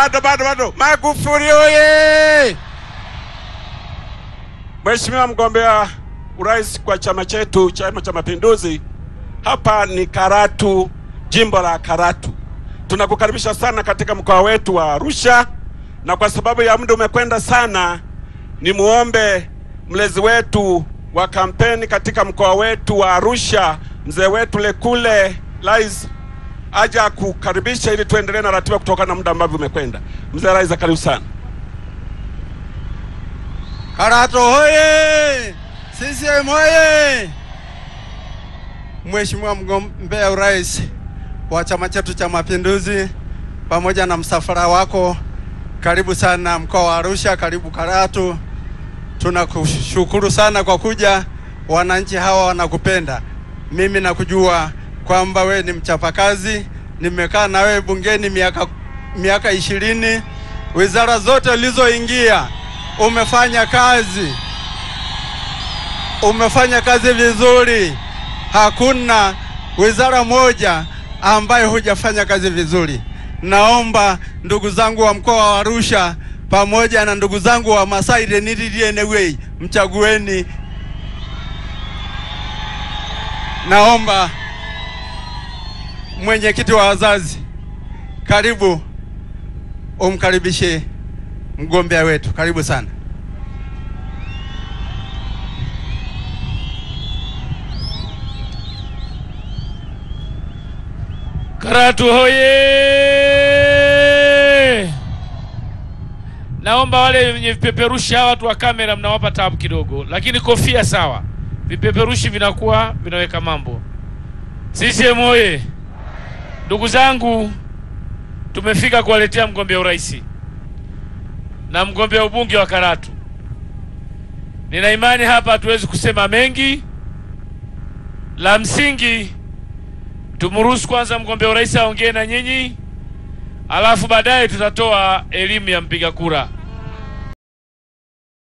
bado bado bado. Magufuli oye! Mheshimiwa mgombea urais kwa chama chetu, Chama cha Mapinduzi, hapa ni Karatu, jimbo la Karatu. Tunakukaribisha sana katika mkoa wetu wa Arusha, na kwa sababu ya muda umekwenda sana, ni muombe mlezi wetu wa kampeni katika mkoa wetu wa Arusha, mzee wetu Lekule Lais aja kukaribisha ili tuendelee na ratiba kutokana na muda ambavyo umekwenda. Mzee Laiza, karibu sana. Karatu hoye! CCM hoye! Mheshimiwa mgombea urais wa chama chetu cha Mapinduzi, pamoja na msafara wako, karibu sana mkoa wa Arusha, karibu Karatu. Tunakushukuru sana kwa kuja, wananchi hawa wanakupenda. Mimi nakujua kwamba we ni mchapakazi, nimekaa na wewe bungeni miaka miaka ishirini, wizara zote ulizoingia umefanya kazi, umefanya kazi vizuri. Hakuna wizara moja ambayo hujafanya kazi vizuri. Naomba ndugu zangu wa mkoa wa Arusha pamoja na ndugu zangu wa Masai Renililienewei, mchagueni. Naomba mwenyekiti wa wazazi, karibu umkaribishe mgombea wetu, karibu sana. Karatu hoye! Naomba wale wenye vipeperushi hawa watu wa kamera mnawapa tabu kidogo, lakini kofia sawa. Vipeperushi vinakuwa vinaweka mambo. CCM hoye! Ndugu zangu, tumefika kuwaletea mgombea urais na mgombea ubunge wa Karatu. Nina imani hapa hatuwezi kusema mengi, la msingi tumruhusu kwanza mgombea urais aongee na nyinyi, alafu baadaye tutatoa elimu ya mpiga kura.